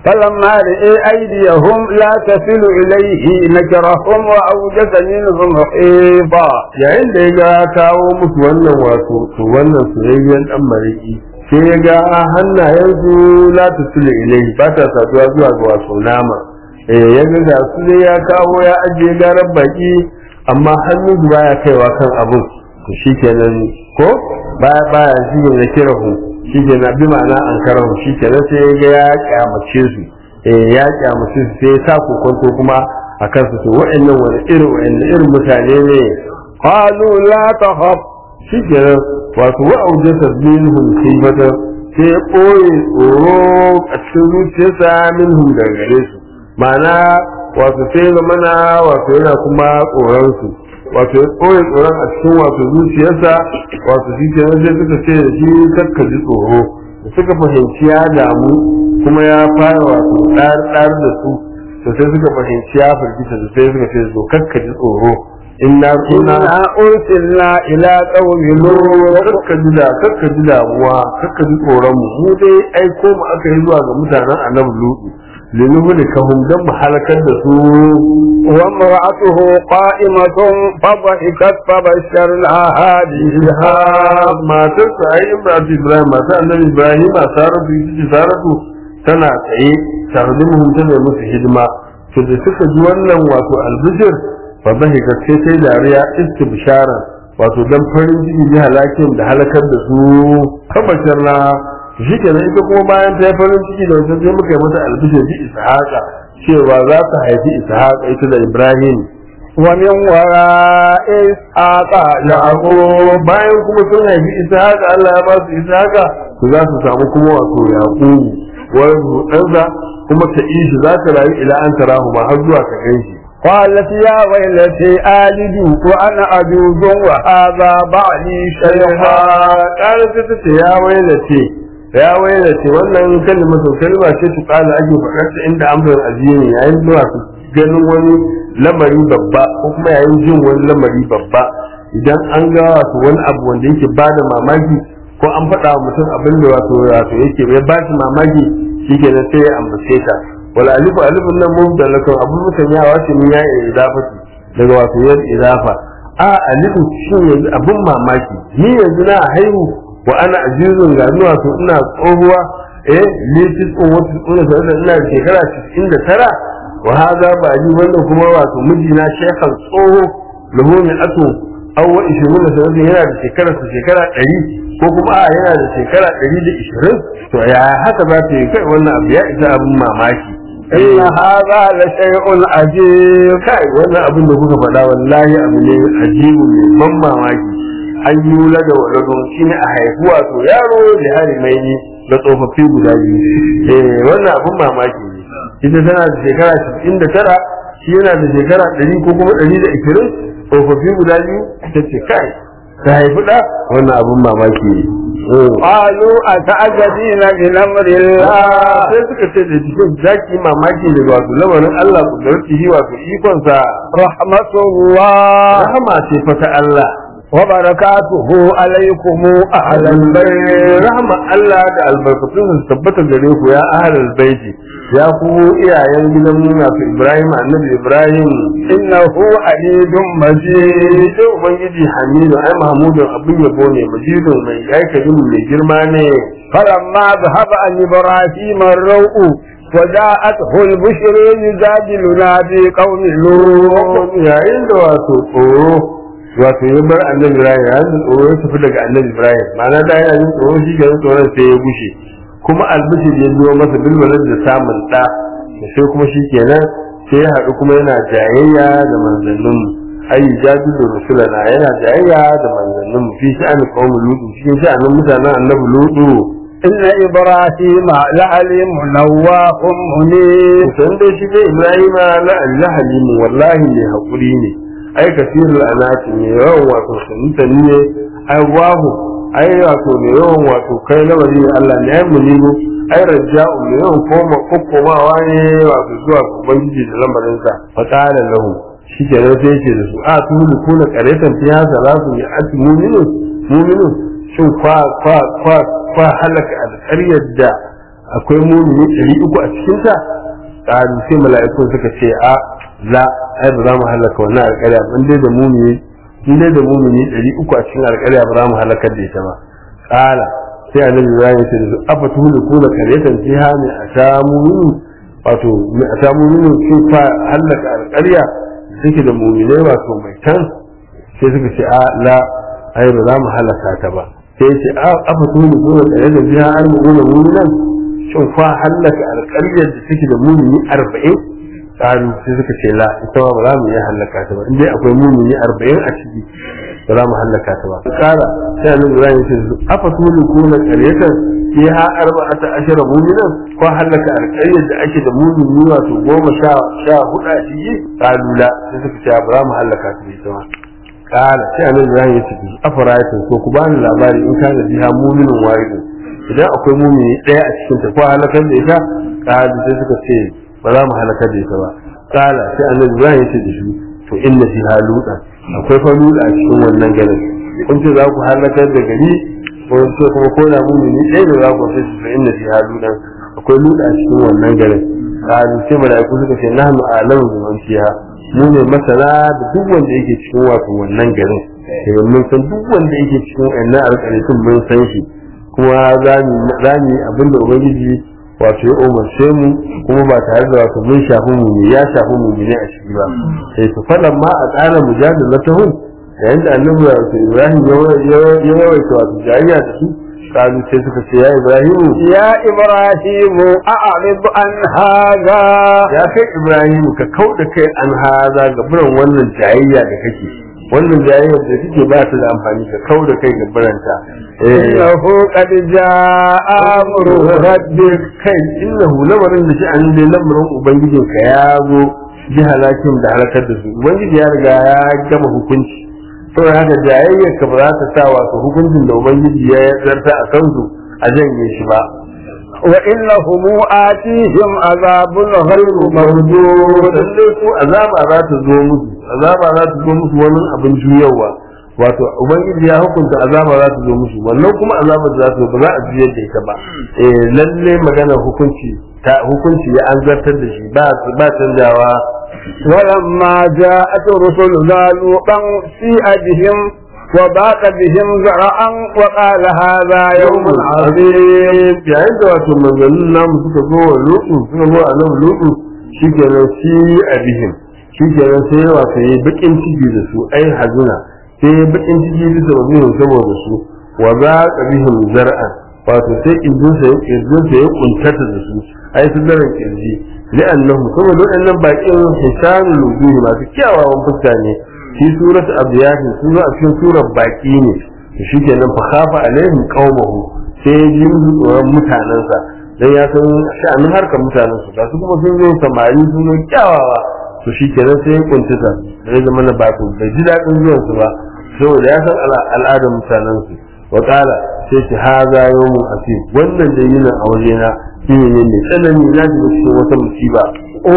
فلما رئي أيديهم لا تصل إليه نكرهم وأوجس منهم خيفا yayin da ya ga kawo musu wannan wato to wannan soyayyen dan mariki sai ya ga hannayensu la tusulu ilai ba ta saduwa zuwa ga wato nama eh ya ga ga su ne ya kawo ya ajiye garan baki amma hannun su baya kaiwa kan abun to shikenan ko baya baya shi ne ya kira hu shikenan bi ma'ana an karahu shikenan sai ya ga ya kyamace su eh ya kyamace su sai ya sa kokonto kuma a kansu to wa'annan wani irin wa'annan irin mutane ne قالوا لا تخف shi kenan wato wa'auje tasbihun khifata sai ya ɓoye tsoro a cikin zuciyarsa minhum daga gare su ma'ana wato sai zamana wato yana kuma tsoron su wato ya ɓoye tsoron a cikin wato zuciyarsa wato shi kenan sai suka ce da shi kakka ji tsoro da suka fahimci ya damu kuma ya fara wato ɗar da su to sai suka fahimci ya firgita da sai suka ce zo kakka ji tsoro inna kunna إنا أرسلنا إلى قوم لوط kakka ji da kakka ji damuwa kakka ji tsoron mu mu dai aiko mu aka yi zuwa ga mutanen annabi lutu linuhu da kahum dan mu halakar da su وامرأته قائمة فضحكت فبشرناها ha matar sa ai ibrahim ibrahim matar annabi ibrahim saratu ita saratu tana tsaye tarjumuhum tana musu hidima to da suka ji wannan wato albishir fa dhahikat sai sai dariya istibsharan wato dan farin ciki ji halakin da halakar da su kabashar na shi kenan ita kuma bayan ta yi farin ciki da wajen sai muka yi mata albishir bi ishaqa cewa za ta haifi ishaqa ita da ibrahim ومن وراء إسحاق yaqub bayan kuma sun haifi ishaqa Allah ya ba su ishaqa to za su samu kuma wato yaqub wani ɗansa kuma ta ishi za ta rayu ila an tarahu ma har zuwa ka ganshi قالت يا ويلتي آلد وأنا أجوز وهذا بعلي شيخا ƙara sai ta ce ya wailace ya wailace wannan kalmatu kalma ce su ƙala ake faɗar ta inda amsar aziyi yayin zuwa su ganin wani lamari babba ko kuma yayin jin wani lamari babba idan an ga wato wani abu wanda yake ba da mamaki ko an faɗa wa mutum abin da wato wato yake bai ba shi mamaki shi ke sai ya ambace ta wala alifu alifun nan mubdalakun abun musanyawa ce mun ya idafati daga wato yan idafa a alifu shi yanzu abun mamaki ni yanzu na haihu wa ana ajizun ga ni wato ina tsohuwa eh litis on wata tsona sai da ina da shekara 99 wa hada ba ji wannan kuma wato mijina shekhan tsoho lahu min atu aw wa 20 sanadin yana da shekara shekara 100 ko kuma a yana da shekara 120 to ya haka za ta yi kai wannan abu ya isa abun mamaki إن هذا لشيء عجيب kai wannan abin da kuka faɗa wallahi abu ne ajibu ne ban mamaki an yi wula da waladun shi ne a haifu wato yaro da harimai ne da tsofaffi guda biyu eh wannan abin mamaki ne ita tana da shekara 99 shi yana da shekara 100 ko kuma 120 tsofaffi guda biyu ta ce kai ta haifi ɗa wannan abin mamaki ne قالوا أتعجبين من أمر الله sai suka ce da jikin zaki mamaki ne wato lamarin Allah kudarci wato ikonsa رحمة الله rahama ce fa ta Allah وبركاته عليكم أهل البيت rahama Allah da albarkatun su tabbata gare ku ya ahlul baiti ya ku iyayen gidan nasu Ibrahim annabi Ibrahim إنه حميد مجيد sai ubangiji Hamidu ai Mahmudun abin yabo ne majidun mai aikajin mai girma ne فلما ذهب عن إبراهيم الروء وجاءته البشر يجادلنا في قوم لوط yayin da wato tsoro wato ya bar annabi Ibrahim yayin da tsoro ya tafi daga annabi Ibrahim ma'ana da yana jin tsoro shi ga tsoron sai ya gushe kuma albishir ya biyo masa bilwalar da samun ɗa da sai kuma shi kenan sai ya haɗu kuma yana jayayya da manzannin ayi jadu da rusulana yana jayayya da manzannin fi sha'anin qaumin lutu cikin sha'anin mutanen annabi lutu إن إبراهيم لعليم نواه منيب san dai shi dai Ibrahima la halimu wallahi ne hakuri ne ai kasirul anati ne yawan wato sunta ne ai wahu ai wato ne yawan wato kai lamari ne Allah ne ai munibu ai raja'u ne yawan koma kokkomawa ne wato zuwa ga ubangiji da lamarin sa fa qala lahu shi ke nan sai yake da su a tu mu kuna qaretan fiya salatu ya ati mu'minu mu'minu shin kwa kwa kwa kwa halaka alƙaryar da akwai mumini ɗari uku a cikin ta ƙaru sai mala'ikun suka ce a la ai ba za mu halaka wannan alƙarya ba in dai da mumini in dai da mumini ɗari uku a cikin alƙarya ba za mu halakar da ita ba ƙala sai annabi ibrahim ya ce da su afa tuhulu kuna karyatan fiha ne a samu mini wato a samu mini sun fa halaka alƙarya suke da muminai wato mai tan sai suka ce a la ai ba za mu halaka ta ba sai ya ce a afa tuhulu kuna karyatan fiha an mu'mina muminan shin fa halaka alƙaryar da suke da mumini arba'in ƙaru sai suka ce la ita ba za mu iya halaka ta ba in dai akwai mumini arba'in a ciki ba za mu hallaka ta ba kara sai annabi Ibrahim ya ce afa tuli kuna qaryatan fiha arba'ata ashara mu'minan ko hallaka alqaryar da ake da mu'mini wato goma sha sha hudu a ciki kalula sai suka ce ba za mu hallaka ta ita ma kara sai annabi Ibrahim ya ce afa ra'aytum ko ku bani labari in kana biha mu'minun wahidun idan akwai mu'mini daya a cikin ta ko halakar da ita kalu sai suka ce ba za mu halakar da ita ba kala sai annabi Ibrahim ya ce da shi to inna fiha lutan akwai fa luda a cikin wannan garin kun ce za ku halakar da gari ko ce kuma ko da mumini ɗaya da za ku sai su inna fiha lutan akwai luda a cikin wannan garin kalu sai malaiku suka ce nahnu a'lamu bi man fiha mu ne masana da duk wanda yake cikin wato wannan garin sai mun san duk wanda yake cikin wannan alƙaritun mun san shi kuma za mu yi abin da ubangiji wato ya umarce mu kuma ba tare da wato mun shafi mu ne ya shafi mu ne a ciki ba sai to fadan ma a tsara mujadalatahum yayin da annabi wato Ibrahim ya yawaita wato jayayya da su kalu sai suka ce ya Ibrahim يا إبراهيم أعرض عن هذا ya kai Ibrahim ka kauda kai an haza ga buran wannan jayayya da kake wannan jayayyar da kake ba ta da amfani ka kauda kai ga buranta إنه قد جاء أمر ربك kai innahu lamarin da shi an dai lamarin ubangijin ka ya zo bi halakin da halakar da su ubangiji ya riga ya gama hukunci saboda haka jayayyar ka ba za ta sa wato hukuncin da ubangiji ya zarta a kansu a janye shi ba وإنهم آتيهم عذاب غير مردود lallai ko azaba za ta zo musu azaba za ta zo musu wani abin juyarwa wato ubangiji ya hukunta azaba za ta zo musu wannan kuma azaba da za ta zo ba za a juyar da ita ba eh lalle magana hukunci ta hukunci ya an zartar da shi ba ba canjawa ولما جاءت رسلنا لوطا سيء بهم وباق بهم زرعا وقال هذا يوم عظيم yayin da wato manzannin namu suka zo wa lutu suka zo a nan lutu shi kenan shi a bihim shi kenan sai wato ya bakin ciki da su ai hazuna sai ya bakin ciki bisa wa bihim saboda su wa za ka bihim zar'an wato sai kirjinsa ya kirjinsa ya kuntata da su ai su daren kirji li'annahu saboda waɗannan bakin hisanul wujuhi masu kyawawan fuska ne fi surat abiyatin sun zo a cikin surar baki ne shi kenan fa khafa alaihim qaumahu sai ya ji musu tsoron mutanensa dan ya san sha'anin harkar mutanensu ga su kuma sun zo samari sun zo kyawawa to shi kenan sai ya kuntata zai zama na ba su bai ji daɗin zuwansu ba saboda ya san al'adar mutanensu wa ƙala sai ki haza yawmun asir wannan da yi a wajena shi ne mai tsanani na ji cikin wata musiba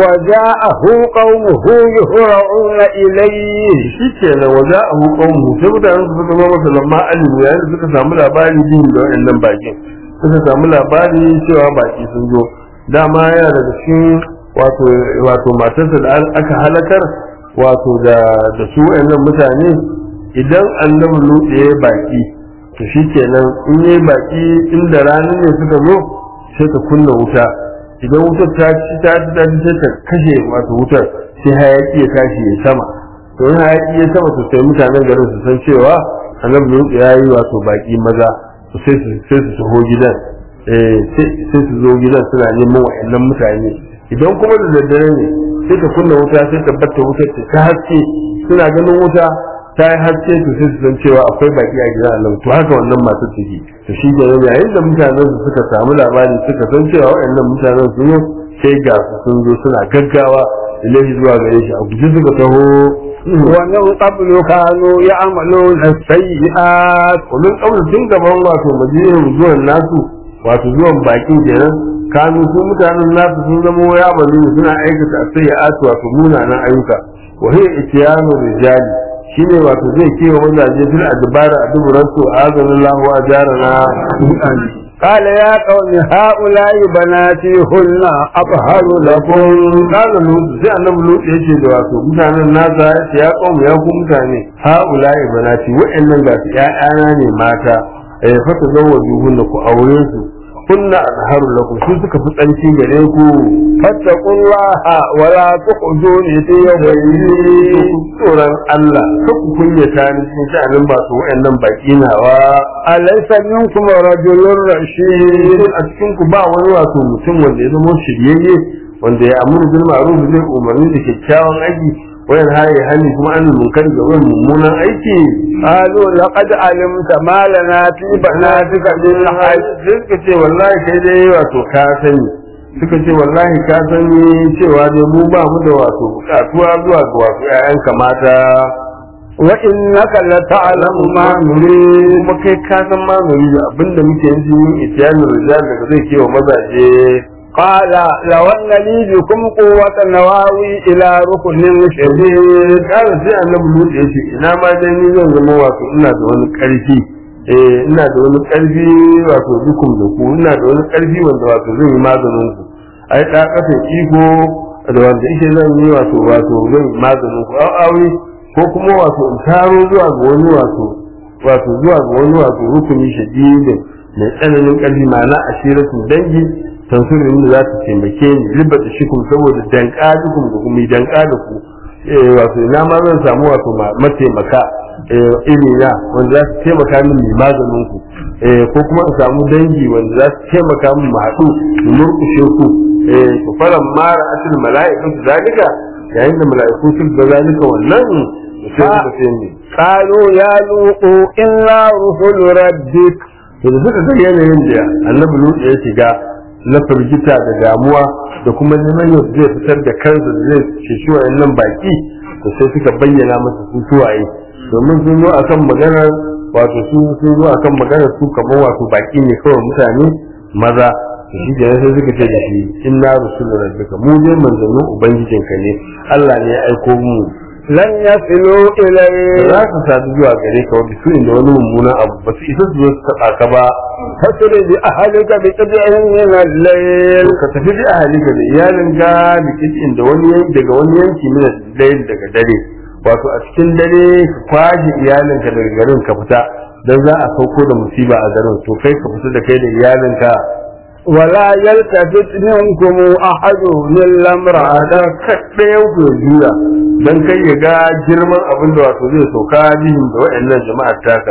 وجاءه قومه يهرعون إليه shi ke nan waje a hukunmu sai mutanen su suka zama masa lamma alimu yayin da suka samu labari jin da wa'annan bakin suka samu labari cewa baki sun zo dama yana daga cikin wato wato matarsa da aka halakar wato da da su wa'annan mutane idan annabi lutse ya baki to shi kenan in yi baki inda rana ne suka zo sai ka kunna wuta idan wutar ta ci ta ci ta ci sai ta kashe wato wutar sai hayaki ya tashi ya sama to in hayaki ya sama to sai mutanen garin su san cewa annabi Lut ya yi wato baki maza to sai su sai su taho gidan eh sai sai su zo gidan suna neman wa'annan mutane idan kuma da daddare ne sai ka kunna wuta sai ka batta wutar ta haske suna ganin wuta ta yi haske to sai su san cewa akwai baki a gidan Allah to haka wannan masu take to shi da yayin da mutanen su suka samu labari suka san cewa waɗannan mutanen sun zo sai ga su sun zo suna gaggawa ilahi zuwa gare shi a guji suka taho ومن قبل كانوا يعملون السيئات kullun kawai tun gaban wato majiyin zuwan nasu wato zuwan bakin kenan kanu su mutanen nasu sun zama ya bari suna aikata sayyi'atu wato munanan ayyuka wa hiya ityanu rijali shine wato zai kewa mazaje fil adbara a duburan su azanallahu ajarana قال يا قوم هؤلاء بناتي هن أطهر لكم kaga lutu sai annabi lutu yace da wato mutanen nasa yace ya kawo ya ku mutane haula ibanati wa'annan ga su ƴaƴana ne mata eh fa tazawwaju hunna ku aure su kunna azharu lakum su suka fi tsanci gare ku فاتقوا الله ولا تخزوني في يومي tsoron Allah ka ku kunyata ni cikin sha'anin ba su wa'annan baki nawa أليس منكم رجل رشيد a cikin ku ba wani wato mutum wanda ya zama shiryayye wanda ya amuru bil ma'ruf zai umarni da kyakkyawan aiki wayan haye hani kuma an munkar ga wani mummunan aiki قالوا لقد علمت ما لنا في بناتك من حج sai suka ce wallahi kai dai wato ka sani suka ce wallahi ka sani cewa dai mu ba mu da wato bukatuwa zuwa ga wato ƴaƴanka mata وإنك لتعلم ما نريد kuma kai ka san ma mu yi abinda muke yin jini itiyanin rijal daga zai kewa mazaje قال لو أن لي بكم قوة نواوي إلى ركن شديد kara sai annabi lut ya ce ina ma dai ni zan zama wato ina da wani karfi eh ina da wani karfi wato dukum da ku ina da wani karfi wanda wato zan yi maganin ku ai da kafa iko da wanda yake zan yi wato wato zan yi maganin ku au aure ko kuma wato in taro zuwa ga wani wato wato zuwa ga wani wato rukuni shadidin mai tsananin karfi ma'ana ashiratul dangi tansurin da za ta taimake ni ribata shikum saboda danka dukum da kuma yi danka da ku eh wato ina ma zan samu wato ma- mataimaka eh iri na wanda za su taimaka min mai maganin ku eh ko kuma in samu dangi wanda za su taimaka min mu haɗu mu murƙushe ku eh to falan mara asil mala'ikatu zalika yayin da mala'iku sun ga zalika wannan to sai suka ce ni قالوا يا لوط إنا رسل ربك to da suka ga yanayin da annabi lut ya shiga na firgita da damuwa da kuma neman yau zai fitar da kansa da zai ceci wayannan baki to sai suka bayyana masa su suwaye domin sun zo akan maganar wato su sun zo akan maganar su kamar wato baki ne kawai mutane maza to shi kenan sai suka ce da shi inna rusul rabbika mu dai manzannin ubangijinka ne Allah ne ya aiko mu لن يصلوا da إليه za su sadu zuwa gare ka wanda su inda wani mummunan abu ba su isa su zo su taɓa ka ba فاسر بأهلك بقطع من الليل ka tafi da ahalika da iyalin ga da kitchen da wani yanki daga wani yanki mina dayil daga dare wato a cikin dare ka kwaje iyalin ka daga garin ka fita dan za a sauko da musiba a garin to kai ka fita da kai da iyalin ka ولا يلتفت منكم أحد إلا امرأتك da kaɗayan ku ya juya dan kai ya ga girman abin da wato zai sauka bihin da waɗannan jama'ar taka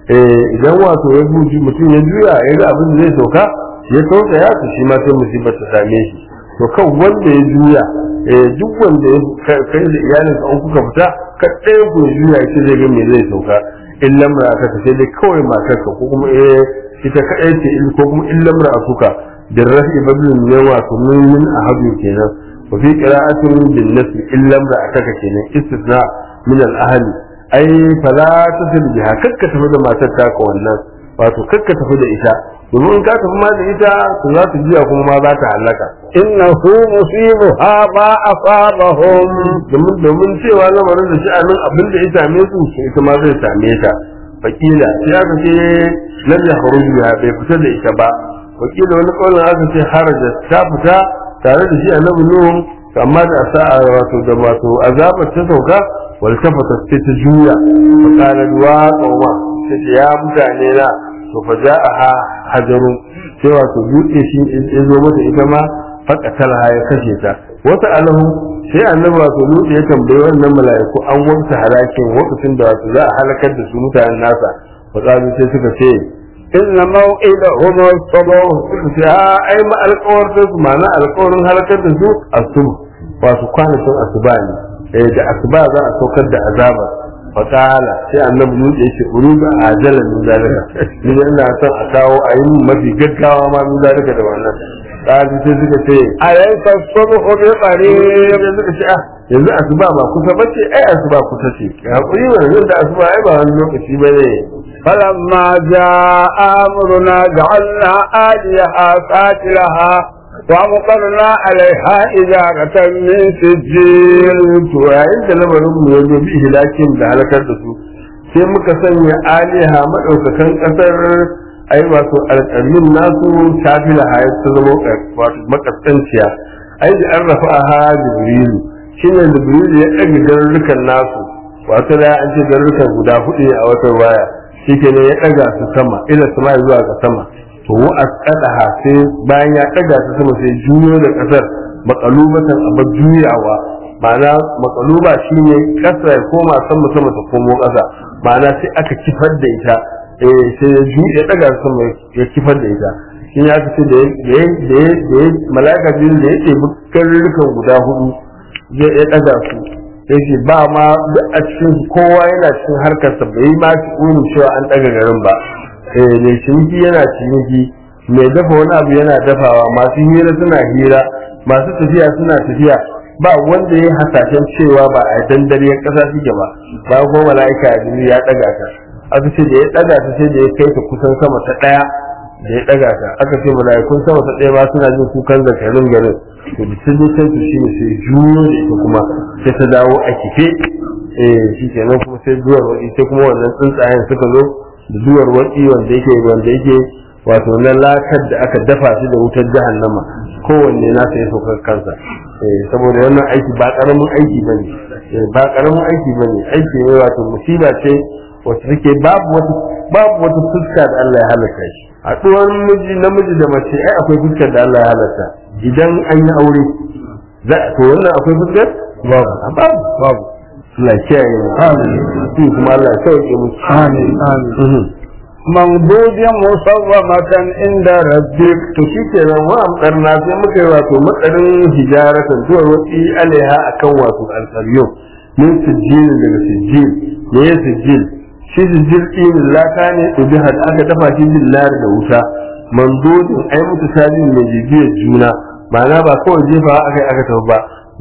eh idan wato ya buji mutum ya juya ya ga abin da zai sauka ya sauka ya to shi ma sai musibar ta same shi to kan wanda ya juya eh duk wanda ya ka- kai da iyalin ka an kuka fita kaɗayan ku ya juya ya ce zai ga me zai sauka in lamra aka ta sai dai kawai matarka ko kuma eh ita kaɗai ce in ko kuma in lamra asuka bin rafi bablin ne wato min min ahadu kenan wa fi qira'atin bin nasb in lamra ataka kenan istisna min al ahli ai fala tasil biha kakka tafi da matar taka wannan wato kakka tafi da ita domin in ka tafi ma da ita to za ta jiya kuma ma za ta halaka إنه مصيبها ما أصابهم domin domin cewa lamarin da sha'anin abin da ya same su to ita ma zai same ta fakila sai aka ce lam ya kharuju biha bai fita da ita ba wakila wani kaulin aka ce haraja ta fita tare da shi annabi nuhu amma da sa'a wato da wato azabar ta sauka wal tafata sai ta juya fa kana duwa qauma sai ta ya mutane na to fa ja'aha hajarun sai wato dutse shi ya zo mata ita ma faqatalha ya kashe ta wata alahu sai annabi wato dutse ya tambayi wannan mala'iku an wanta halakin lokacin da wato za a halakar da su mutanen nasa fa sai suka ce إن موئدهم الصبح suka ce a ai ma alƙawarin su ma'ana alƙawarin halakar da su asuba wato kwanakin asuba ne eh da asuba za a saukar da azaba fakala sai annabi nuɗe yake uruga ajalan min zalika ni ina son a kawo a yi min mafi gaggawa ma min zalika da wannan kaji sai suka ce أليس الصبح بقريب sai suka ce ah yanzu asuba ba kusa bace ai asuba kusa ce hakuri wannan da asuba ai ba wani lokaci bane فلما جاء أمرنا جعلنا آليها ساتلها وأمطرنا عليها إجارة من سجيل to yayin da lamarin mu ya zo bi hilakin da halakar da su sai muka sanya aliha madaukakan kasar ai wato alƙalmin nasu tafila hayat ta zama wato makasanciya ai da an rafa ha jibrilu shine jibrilu ya ɗaga garurrukan nasu wato da an ce garurrukan guda hudu a wata waya shike ne ya ɗaga su sama ila sama zuwa ga sama to wa asqadaha sai bayan ya ɗaga su sama sai juyo da ƙasar makalubatan abar juyawa ma'ana makaluba shine ƙasa ya koma sama sama ta komo ƙasa ma'ana sai aka kifar da ita eh sai ya ju ya daga sama ya kifar da ita shi ya ce da ya da ya da ya malaka biyu da ya ce bukarrukan guda hudu zai ya daga su sai ce ba ma duk a cikin kowa yana cikin harkar sa bai ma ci unu cewa an daga garin ba eh mai ciniki yana ciniki mai dafa wani abu yana dafawa masu hira suna hira masu tafiya suna tafiya ba wanda ya hasashen cewa ba a dandariyar ƙasa suke ba ba ko mala'ika ya daga ta aka ce da ya daga ta sai da ya kai ta kusan sama ta daya da ya daga ta aka ce mala'ikun sama ta daya ba suna jin kukan zakarin garin to da sun je can su shine sai juyo da ita kuma sai ta dawo a kife eh shi kenan kuma sai duwar wadi sai kuma wannan tsuntsayen suka zo da duwar wadi wanda yake wanda yake wato na lakar da aka dafa shi da wutar jahannama kowanne na sai saukar kansa eh saboda wannan aiki ba karamin aiki bane ba karamin aiki bane aiki ne wato musiba ce wacce take babu wata babu wata fuska da Allah ya halatta shi haɗuwar miji namiji da mace ai akwai fuskar da Allah ya halatta idan an yi aure za to wannan akwai fuskar babu babu babu Allah ya kiyaye mu amin kuma Allah ya sauke mu amin amin ممدود مصومة عند ربك to shi kenan wa amdarna sai muka yi wato matsarin hijaratan zuwa wasi alaiha akan wato alƙaryo min sijjil daga sijjil me ya sijjil shi sijjil ɗin laka ne ubiha da aka dafa shi billar da wuta mandodin ai mutu sajin mai jibiyar juna ma'ana ba kawai jefa aka yi aka tafi ba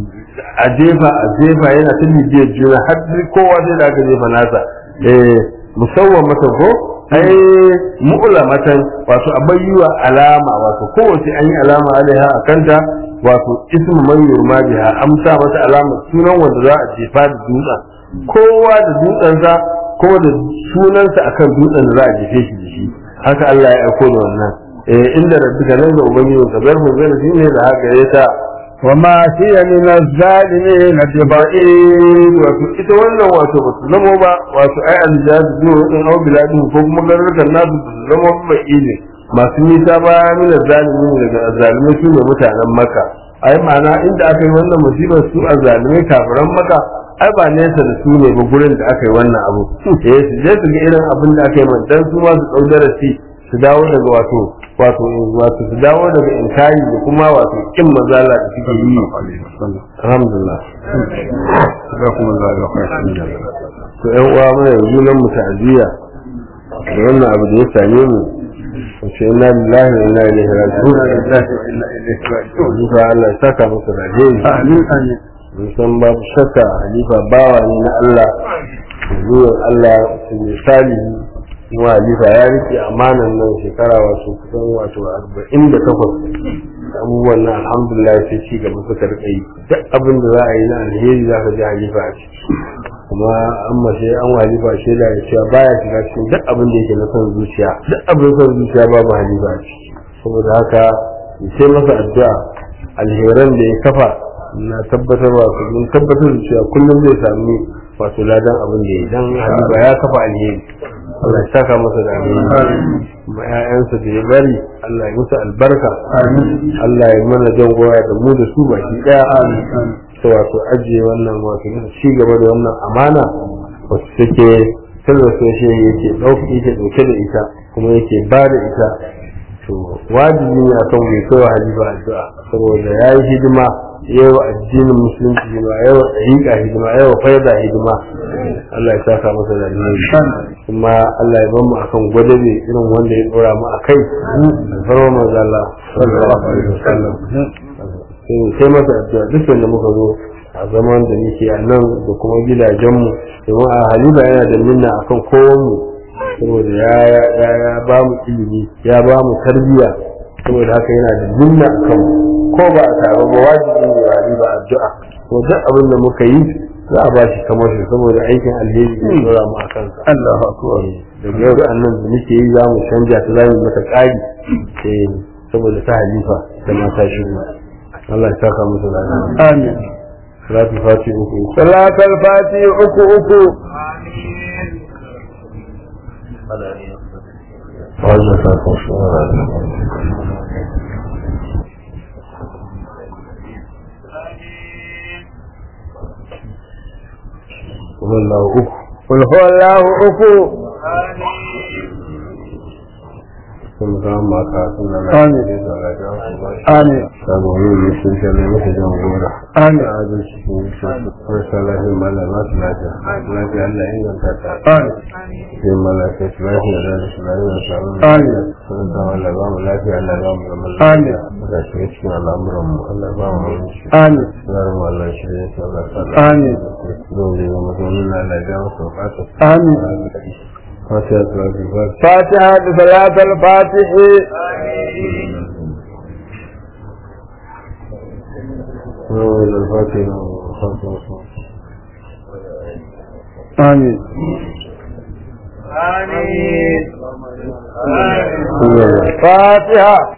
a jefa a jefa yana ta bibiyar juna har kowa sai da aka jefa nasa eh musawwan mata ko ai mu'lamatan wato abayyuwa alama wato kowace an yi alama alaiha a kanta wato ismu man yurma biha amsa mata alama sunan wanda za a jefa da dutsen kowa da dutsensa kowa da sunansa akan dutsen da za a jefe shi da shi haka Allah ya aiko da wannan eh inda rabbika nan ga ubangiji ka bar mu zai shine da haka ya ta وما هي من الظالمين ببعيد wato ita wannan wato ba su zama ba wato ai aljihad zuwa in au biladin ko kuma garurukan nasu ba su zama ba ne masu nisa ba mina zalimi daga zalimai su ne mutanen maka ai ma'ana inda aka yi wannan musibar su a zalimai kafiran maka ai ba nesa da su ne ba gurin da aka yi wannan abu eh su je su ga irin abin da aka yi man dan su ma su dau darasi su dawo daga wato wato wato su dawo daga inkari da kuma wato kin mazala da suke yi alhamdulillah ga kuma za ga kwashin da to ƴan uwa mana yanzu nan mu ta'aziyya da wannan abu da ya same mu wace inna lillahi wa inna ilaihi raji'un Halifa Allah ya saka musu rajin amin amin mun san babu shakka Halifa bawa ne na Allah zuwan Allah su misali kuma Halifa ya rike amanan nan shekara wato kusan wato arba'in da takwas abubuwan nan alhamdulillah sai ci gaba suka rika yi duk abin da za a yi na alheri za ka ji Halifa a ciki kuma an mace an Halifa shaida da cewa baya shiga cikin duk abin da yake na son zuciya duk abin son zuciya babu Halifa a ciki saboda haka sai masa addu'a alheran da ya kafa na tabbatar wato mun tabbatar da cewa kullum zai sami wato ladan abin da ya dan Halifa ya kafa alheri Allah ya saka masa da alheri kuma ƴaƴansa da ya bari Allah ya musu albarka Allah ya mana jan goya da mu da su baki daya ta wato ajiye wannan wato na ci gaba da wannan amana wasu take tallafa shi yake ɗauki yake ɗauke da ita kuma yake ba da ita to wajibi ne akan mai kawo halifa addu'a saboda ya yi hidima yawa addinin musulunci hidima yawa ɗariƙa hidima yawa faida hidima Allah ya saka masa da alheri kuma Allah ya bamu akan gwadabe irin wanda ya dora mu akai da farwa manzo Allah sallallahu alaihi wasallam sai masa addu'a duk wanda muka zo a zaman da muke a nan da kuma gidajenmu domin a halifa yana da minna akan kowanmu saboda ya ya ya ba mu ilimi ya ba mu tarbiyya saboda haka yana da minna akan ko ba a taro ba wajibi ne halifa addu'a ko duk abin da muka yi za a ba shi kamar shi saboda aikin alheri da tsora mu a kansa Allahu akbar daga yau da annan da muke yi za mu canja ta za mu mata ƙari eh, saboda ta halifa da mata shigo Allah ya saka musu lafiya amin salatu fati uku uku salatul fati uku uku wannan sakon shi wallahu uku qul huwallahu uku sun zama maka suna Amin. lafiya da lafiya su ba shi amin saboda ne sun shalle masa jan gora amin a ajin shi sun shi marasa lafiya mala ba su lafiya lafiya Allah ya inganta ta amin sai malaka su lafiya da su lafiya da sabon Amin. sun da Allah ba mu lafiya Allah ba mu zaman Amin. lafiya da shi cikin al'amuran mu Allah ba mu yanci amin Zarar mu Allah shi ya sa Allah ta Amin. Don da ya mazaunin na Allah ya masa bukata amin Fatiha ta lafi fatiha fatiha da salatul fatihi Wani al-Fatiha Fatiha amin آمين Amin fatiha